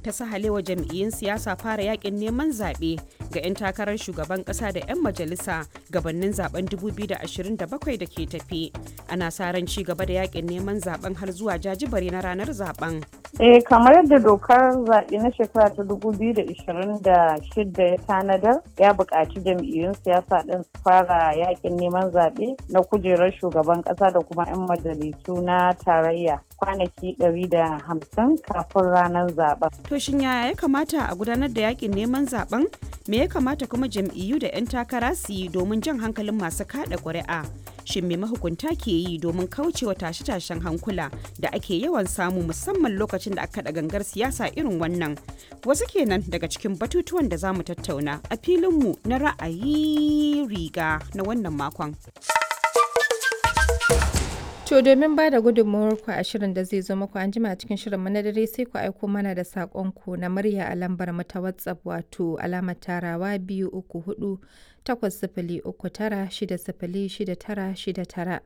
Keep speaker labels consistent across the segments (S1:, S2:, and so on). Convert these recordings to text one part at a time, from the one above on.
S1: ta sahalewa jam'iyyun siyasa fara yakin neman zaɓe ga 'yan takarar shugaban ƙasa da 'yan majalisa gabanin zaben 2027 da ke tafi. Ana sa ran ci gaba da yakin neman zaben har zuwa jajibare na ranar zaben.
S2: Eh kamar yadda dokar zaɓe na shekara ta 2026 ya tanadar ya buƙaci jam'iyyun siyasa ɗin su fara yakin neman zaɓe na kujerar shugaban ƙasa da kuma 'yan majalisu na tarayya kwanaki 150 kafin ranar zaben.
S1: To shin yaya ya kamata a gudanar da yakin neman zaben? Me ya kamata kuma jam'iyyu da 'yan takara su yi domin jan hankalin masu kaɗa ƙuri'a? Shin me mahukunta ke yi domin kaucewa tashe-tashen hankula da ake yawan samu musamman lokacin da aka kaɗa gangar siyasa irin wannan? Wasu kenan daga cikin batutuwan da za mu tattauna a filinmu na ra'ayi riga na wannan makon.
S3: To domin ba da gudunmawarku a shirin da zai zo muku an jima cikin shirin na dare sai ku aiko mana da saƙonku na murya a lambar mu ta WhatsApp wato alamar tarawa biyu uku hudu takwas sifili uku tara shida sifili shida tara shida tara.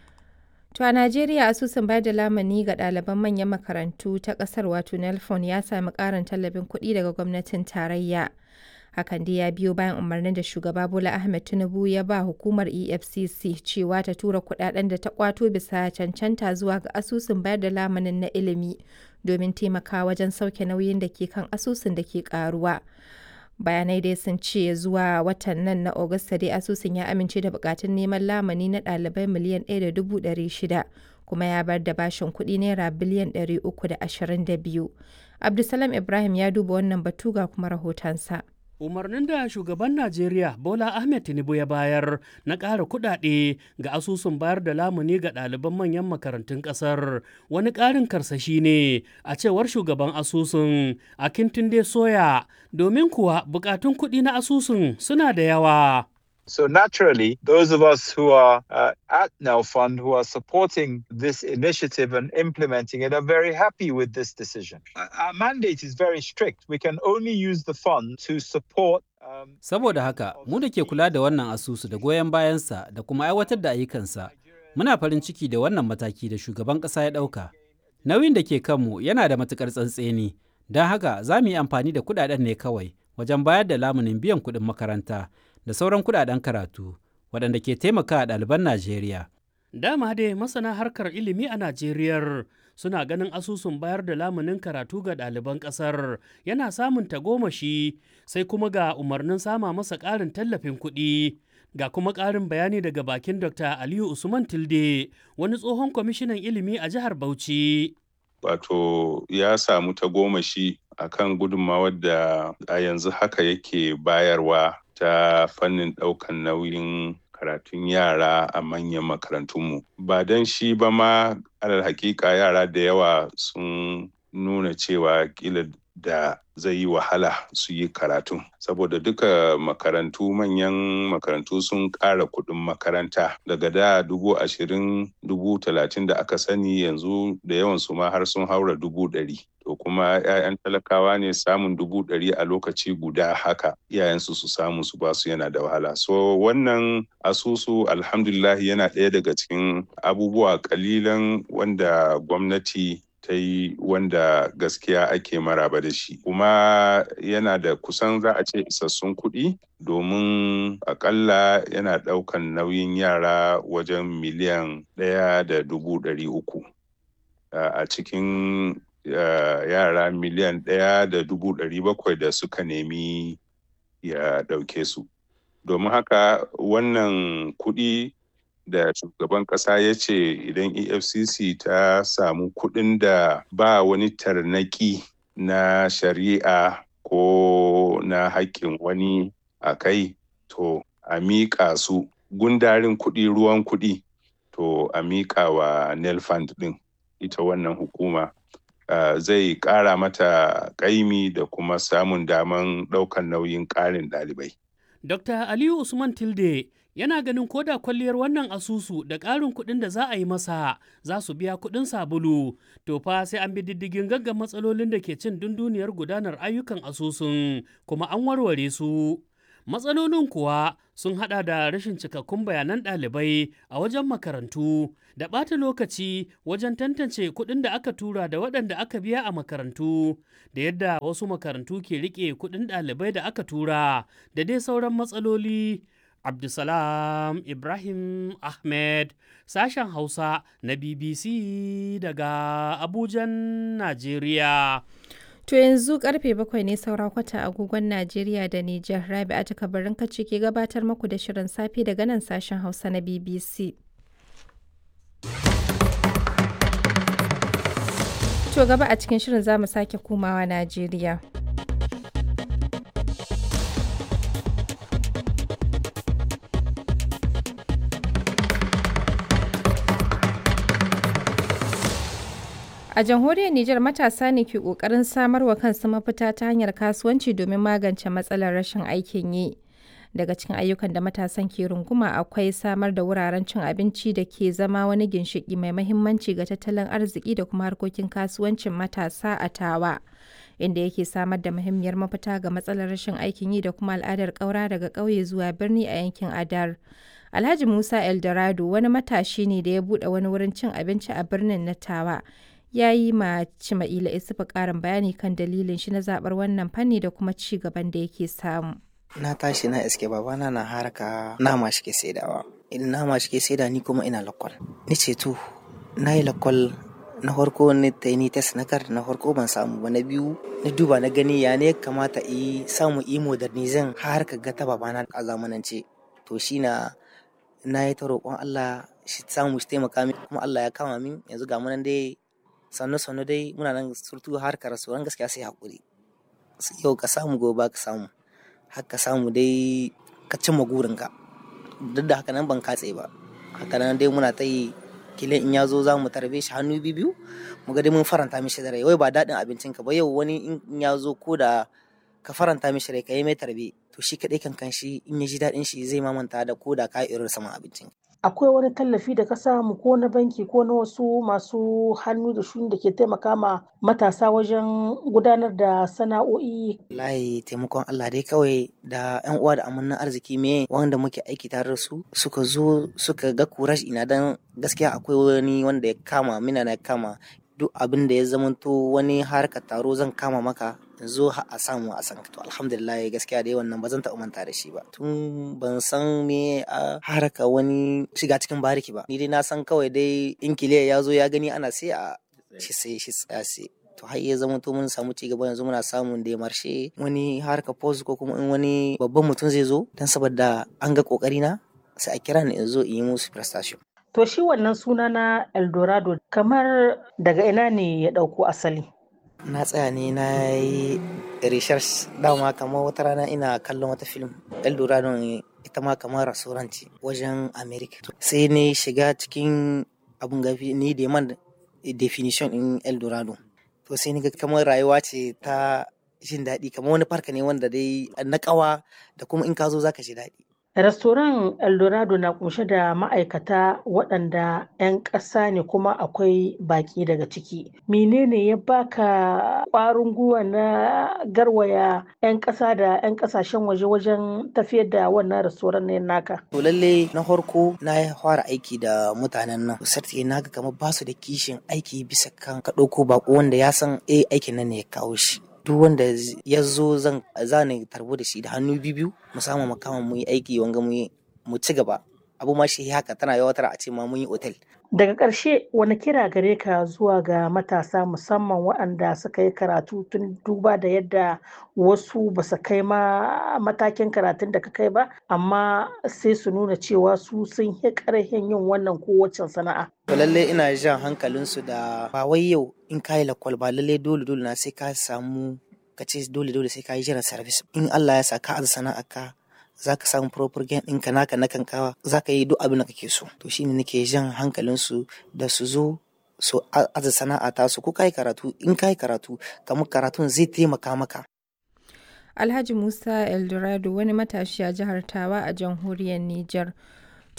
S3: To a Najeriya asusun bayar da lamani ga ɗaliban manyan makarantu ta ƙasar wato Nelfon ya sami ƙarin tallafin kuɗi daga gwamnatin tarayya. hakan dai ya biyo bayan umarnin da shugaba bola ahmed tinubu ya ba hukumar efcc cewa ta tura kudaden da ta kwato bisa cancanta zuwa ga asusun bayar da lamanin na ilimi domin taimakawa wajen sauke nauyin da ke kan asusun da ke karuwa bayanai dai sun ce zuwa watan nan na Agusta dai asusun ya amince da bukatun neman lamani na ɗalibai miliyan 1.600 kuma ya bar da bashin kuɗi naira biliyan 322 abdulsalam ibrahim ya duba wannan batu ga kuma rahotonsa.
S4: umarnin da shugaban najeriya bola ahmed tinubu ya bayar na ƙara kuɗaɗe ga asusun bayar da lamuni ga ɗaliban manyan makarantun ƙasar wani ƙarin karsashi ne a cewar shugaban asusun a kintunde soya domin kuwa buƙatun kuɗi na asusun suna da yawa
S5: So naturally, those of us who are uh, at Now Fund, who are supporting this initiative and implementing it, are very happy with this decision. Our mandate is very strict. We can only use the fund to support um,
S6: Saboda haka, mu da ke kula da wannan asusu da goyon bayansa da kuma aiwatar da ayyukansa, muna farin ciki da wannan mataki da shugaban ƙasa ya ɗauka. Nauyin da ke kanmu yana da matuƙar tsantseni, don haka za mu yi amfani da kuɗaɗen ne kawai wajen bayar da lamunin biyan kuɗin makaranta. da sauran kudaden karatu waɗanda ke taimaka a ɗaliban Najeriya.
S4: Dama dai masana harkar ilimi a Najeriya suna ganin asusun bayar da lamunin karatu ga ɗaliban ƙasar yana samun tagomashi sai kuma ga umarnin sama masa ƙarin tallafin kuɗi. Ga kuma ƙarin bayani daga bakin Dr. Aliyu Usman Tilde, wani tsohon kwamishinan ilimi a jihar Bauchi.
S7: Wato ya samu tagomashi akan gudunmawar da a yanzu haka yake bayarwa ta fannin ɗaukan nauyin karatun yara a manyan makarantunmu. Ba don shi ba ma alal hakika yara da yawa sun nuna cewa kila da zai yi wahala su yi karatu saboda duka makarantu manyan makarantu sun ƙara kuɗin makaranta daga da dubu ashirin dubu talatin da aka sani yanzu da yawan su ma har sun haura dubu ɗari to kuma 'ya'yan talakawa ne samun dubu ɗari a lokaci guda haka iyayensu su samu su basu yana da wahala so wannan asusu alhamdulillah yana ɗaya daga cikin abubuwa kalilan wanda gwamnati ta yi wanda gaskiya ake maraba da shi kuma yana da kusan za a ce isassun kuɗi domin akalla yana ɗaukan nauyin yara wajen miliyan ɗaya da dubu ɗari uku a cikin yara miliyan ɗaya da dubu ɗari bakwai da suka nemi ya ɗauke su domin haka wannan kuɗi da shugaban kasa ya ce idan efcc ta samu kuɗin da ba wani tarnaki na shari'a ko na haƙƙin wani a kai to a miƙa su gundarin kuɗi ruwan kuɗi to a miƙa wa nelfund ɗin ita wannan hukuma uh, zai ƙara mata ƙaimi da kuma samun daman ɗaukan nauyin ƙarin ɗalibai.
S4: Dr. Aliyu Usman Tilde yana ganin koda kwalliyar wannan asusu da ƙarin kuɗin da za a yi masa za su biya kuɗin sabulu to fa sai an bi diddigin gaggan matsalolin da ke cin dunduniyar gudanar ayyukan asusun kuma an warware su Matsalolin kuwa sun hada da rashin cikakkun bayanan ɗalibai a wajen makarantu da ɓata lokaci wajen tantance kuɗin da aka tura da waɗanda aka biya a makarantu da yadda wasu makarantu ke riƙe kuɗin ɗalibai da aka tura da dai sauran matsaloli. Abdulsalam Ibrahim Ahmed sashen Hausa na BBC daga Abujan, Najeriya.
S3: To yanzu karfe bakwai ne saura kwata agogon Najeriya da Nijar Rabi'a ta kabarin kace ke gabatar muku da shirin safe daga nan sashen Hausa na BBC. To gaba a cikin shirin za mu sake komawa Najeriya. A jamhuriyar Nijar matasa ne ke ƙoƙarin samar wa kansu mafita ta hanyar kasuwanci domin magance matsalar rashin aikin yi. Daga cikin ayyukan da matasan ke runguma akwai samar da wuraren cin abinci da ke zama wani ginshiƙi mai mahimmanci ga tattalin arziki da kuma harkokin kasuwancin matasa a tawa. Inda yake samar da muhimmiyar mafita ga matsalar rashin aikin yi da kuma al'adar ƙaura daga ƙauye zuwa birni a yankin Adar. Alhaji Musa Eldorado wani matashi ne da ya buɗe wani wurin cin abinci a birnin na Tawa. ya yi ma Cima'ila Isufu ƙarin bayani kan dalilin shi na zaɓar wannan fanni da kuma ci gaban da yake samu.
S8: Na tashi na iske babana na haraka nama shi ke saidawa. In nama shi ke saida ni kuma ina lakwal. Ni ce to, na yi lakwal na farko ni ta ni test na kar na farko ban samu ba na biyu na duba na gani ya ne kamata yi samu yi modernizin har ka ga ta babana a zamanance. To shi na na yi ta roƙon Allah shi samu shi taimaka min kuma Allah ya kama min yanzu ga munan dai sannu sannu dai muna nan surtu harkar rasuwan gaskiya sai haƙuri yau ka samu gobe ka samu haka samu dai ka cimma gurinka duk da haka nan ban katse ba haka nan dai muna ta yi kilin in ya zo za mu tarbe shi hannu biyu mu ga dai mun faranta mishi da rai wai ba daɗin abincin ka ba yau wani in ya zo ko da ka faranta mishi rai ka yi mai tarbe to shi kaɗai kan kan shi in ya ji daɗin shi zai mamanta da ko da ka irin sama abincin
S9: akwai wani tallafi da ka samu ko na banki ko na wasu masu hannu da shuni da ke taimaka ma matasa wajen gudanar da sana'o'i
S8: layi taimakon Allah dai kawai da yan uwa da amannan arziki me wanda muke aiki tare da su suka zo suka ga kurash ina dan gaskiya akwai wani wanda ya kama mina na kama duk abin da ya zamanto wani harkar taro zan kama maka zo a samu a san to alhamdulillah gaskiya dai wannan ba zan taɓa manta da shi ba tun ban san me a haraka wani shiga cikin bariki ba ni dai na san kawai dai in kiliya ya zo ya gani ana sai a shi sai shi tsaya sai to har ya zama to mun samu ci gaba yanzu muna samun da marshe wani harka post ko kuma in wani babban mutum zai zo dan saboda an ga kokari na sai a kira ni in zo in yi musu prestation
S9: to shi wannan suna na eldorado kamar daga ina ne ya ɗauko asali
S8: na tsaya ne na yi research dama kamar wata rana ina kallon wata film eldorado ita ma kamar restaurant wajen america sai ne shiga cikin abun gafi ni da man definition in eldorado to sai ni ga kamar rayuwa ce ta jin daɗi kamar wani farka ne wanda dai na kawa da kuma in ka zo zaka ji daɗi
S9: Restoran Eldorado na kunshe da ma'aikata waɗanda 'yan ƙasa ne kuma akwai baƙi daga ciki. Menene ya baka ƙwarin gwiwa na garwaya 'yan ƙasa da 'yan ƙasashen waje wajen tafiyar da wannan restoran ne naka?
S8: To lalle na farko na fara aiki da mutanen nan. Sarti na ga kamar ba su da kishin aiki bisa kan ka ɗauko baƙo wanda ya san eh aikin nan ne ya kawo shi. duk wanda ya zo zan zane tarbo da shi da hannu biyu mu samu makama mu yi aiki wanga mu mu ci gaba abu ma shi haka tana yawatar a ce ma mun yi otel
S9: daga ƙarshe wani kira gare ka zuwa ga matasa musamman waɗanda suka yi karatu tun duba da yadda wasu ba su kai ma matakin karatun da ka kai ba amma sai su nuna cewa su sun yi ƙarfin yin wannan kowacce sana'a
S8: to lalle ina jan hankalinsu da ba wai yau in ka yi lakwal ba lalle dole dole na sai ka samu ka ce dole dole sai ka yi jiran service in Allah ya sa ka aza sana'a ka za ka samu proper gain ɗinka naka na kankawa za ka yi duk abin da kake so to shine nake jan hankalinsu da su zo su aza sana'a ta su ko ka yi karatu in ka yi karatu kamar karatun zai taimaka maka
S3: Alhaji Musa Eldorado wani matashi a jihar Tawa a jamhuriyar Nijar.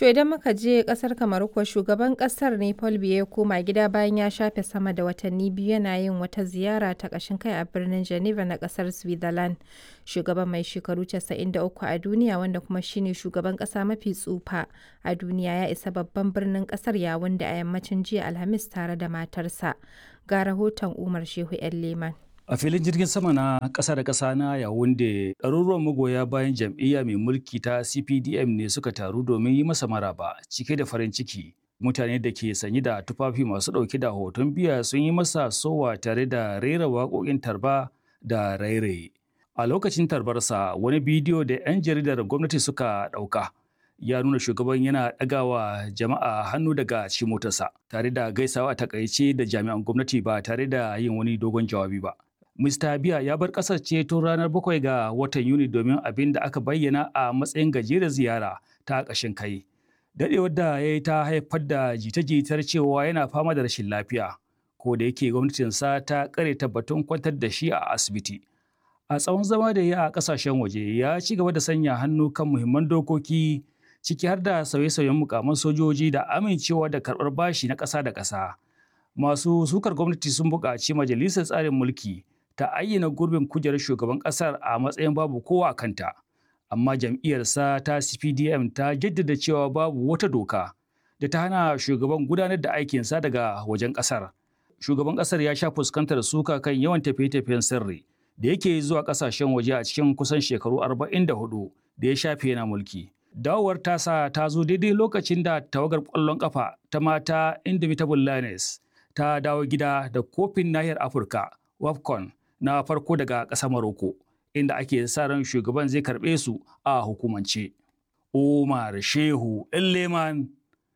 S3: To idan muka je kasar Kamaru kuwa shugaban kasar ne Paul Biya ya koma gida bayan ya shafe sama da watanni biyu yana yin wata ziyara ta ƙashin kai a birnin Geneva na kasar Switzerland. Shugaban mai shekaru 93 a duniya wanda kuma shine shugaban ƙasa mafi tsufa a duniya ya isa babban birnin ƙasar yawun da a yammacin jiya Alhamis tare da matarsa. Ga rahoton Umar Shehu 'yan Leman.
S10: A filin jirgin sama na ƙasa da ƙasa na Yawunde, ɗaruruwan magoya bayan jam'iyya mai mulki ta CPDM ne suka taru domin yi masa maraba cike da farin ciki. Mutane da ke sanye da tufafi masu ɗauke da hoton biya sun yi masa sowa tare da rera waƙoƙin tarba da rairaye. A lokacin tarbarsa, wani bidiyo da 'yan jaridar gwamnati suka ɗauka ya nuna shugaban yana ɗagawa jama'a hannu daga cikin motarsa tare da gaisawa a takaice da jami'an gwamnati ba tare da yin wani dogon jawabi ba. Mr. Biya ya bar ƙasar ce tun ranar bakwai ga watan Yuni domin abin da aka bayyana a matsayin gajeren ziyara ta ƙashin kai. Daɗewar da ya yi ta haifar da jita-jitar cewa yana fama da rashin lafiya, ko da yake gwamnatinsa ta ƙare tabbatun kwantar da shi a asibiti. A tsawon zama da ya a ƙasashen waje ya ci gaba da sanya hannu kan muhimman dokoki ciki har da sauye-sauyen mukaman sojoji da amincewa da karɓar bashi na ƙasa da ƙasa. Masu sukar gwamnati sun buƙaci majalisar tsarin mulki ta ayyana gurbin kujerar shugaban kasar a matsayin babu kowa a kanta amma jam'iyyarsa ta cpdm ta jaddada cewa babu wata doka da ta hana shugaban gudanar da aikinsa daga wajen kasar shugaban kasar ya sha fuskantar suka kan yawan tafiye-tafiyen sirri da yake zuwa kasashen waje a cikin kusan shekaru 44 da ya shafe yana mulki dawowar tasa ta zo daidai lokacin da tawagar ƙwallon ƙafa ta mata indomitable lioness ta dawo gida da kofin nahiyar afirka wafcon na farko daga ƙasar Maroko, inda ake sa ran shugaban zai karɓe su a hukumance. Umar Shehu Leman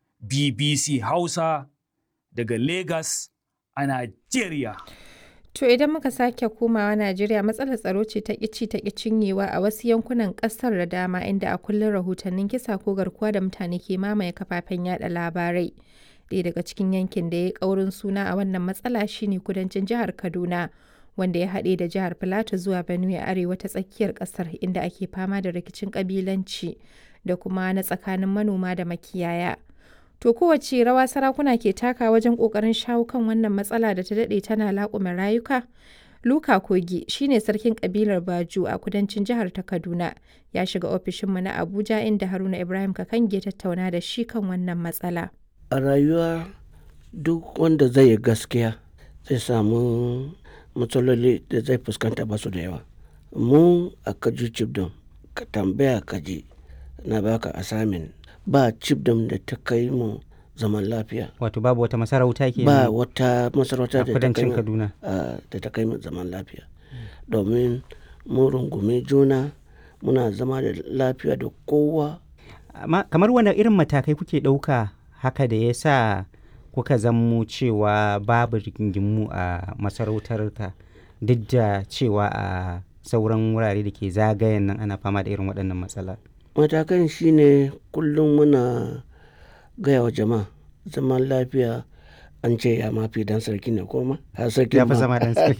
S10: BBC Hausa daga Lagos a Najeriya.
S3: To idan muka sake komawa Najeriya matsalar tsaro ce ta ƙici ta cinyewa a wasu yankunan ƙasar da dama inda a kullum rahotannin kisa ko garkuwa da mutane ke mamaye kafafen yada labarai. Ɗaya daga cikin yankin da ya ƙaurin suna a wannan matsala shine kudancin jihar Kaduna. wanda ya haɗe da jihar Filato zuwa Benue arewa ta tsakiyar ƙasar inda ake fama da rikicin ƙabilanci da kuma na tsakanin manoma da makiyaya. To kowace rawa sarakuna ke taka wajen ƙoƙarin shawo kan wannan matsala da ta daɗe tana laƙume rayuka? Luka Kogi shine sarkin ƙabilar Baju a kudancin jihar ta Kaduna ya shiga ofishinmu na Abuja inda Haruna Ibrahim Kakange tattauna da shi kan wannan matsala.
S11: A rayuwa duk wanda zai yi gaskiya zai samu matsaloli da zai fuskanta ba su da yawa mu a kaji cibdom ka tambaya kaji na baka asamin ba cibdom da ta kai mu zaman lafiya
S6: wato babu wata masarauta ke
S11: ba wata masarauta
S6: da ta kai kaduna
S11: da ta kai mu zaman lafiya domin mu rungume juna muna zama da lafiya da kowa
S6: kamar wani irin matakai kuke ɗauka haka da ya sa kuka zammo cewa babu rigingimu a masarautarka duk da cewa a sauran wurare da ke zagayen nan ana fama da irin waɗannan matsala
S11: matakan shine kullum muna gaya wa jama'a zaman lafiya an ce ya mafi dan sarki ne koma har sarki
S6: ma zama dan sarki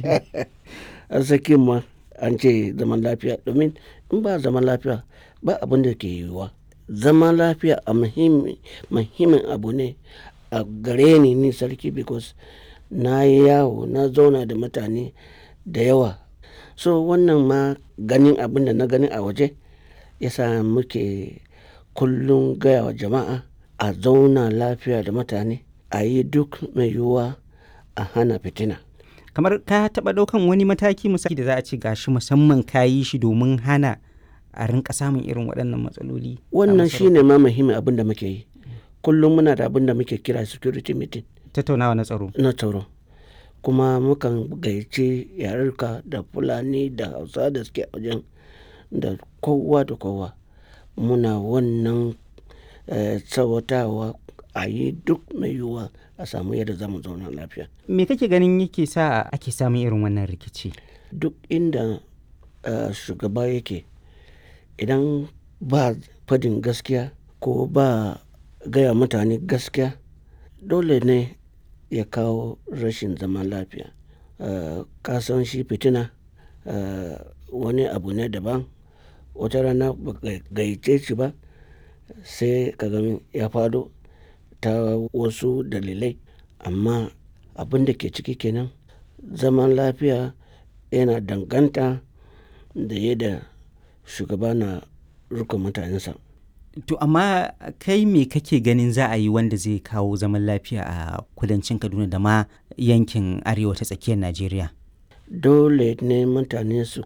S11: har sarki ma an ce zaman lafiya domin in ba zaman lafiya ba abin da ke yiwuwa zaman lafiya a muhimmin abu ne a gare ni ni sarki because na yi yawo na zauna da mutane da yawa so wannan ma ganin abin da na gani a waje yasa muke kullum gaya wa jama'a a zauna lafiya da mutane a yi duk mai yiwuwa a hana fitina
S6: kamar ka taɓa ɗaukan wani mataki misali da za a ce gashi musamman ka yi shi domin hana a rinka samun irin waɗannan matsaloli
S11: wannan shine ma muhimmin abin da muke yi kullum muna da abin da muke kira security meeting
S6: tattaunawa na tsaro
S11: na tsaro kuma mukan gayyace yarurka da fulani da hausa da suke wajen da kowa da kowa muna wannan tsawatawa a yi duk mai yiwuwa a samu yadda za mu zauna lafiya
S6: me kake ganin yake sa ake samun irin wannan rikici
S11: duk inda shugaba yake idan ba fadin gaskiya ko ba gaya mutane gaskiya dole ne ya kawo rashin zaman lafiya kasan shi fitina wani abu ne daban wata rana ba gayyace shi ba sai ka ga ya fado ta wasu dalilai amma abin da ke ciki kenan zaman lafiya yana danganta da yadda shugaba na rika mutanensa
S12: To amma kai me kake ganin za a yi wanda zai kawo zaman lafiya a kudancin Kaduna da ma yankin arewa ta tsakiyar Najeriya?
S11: dole ne mutane su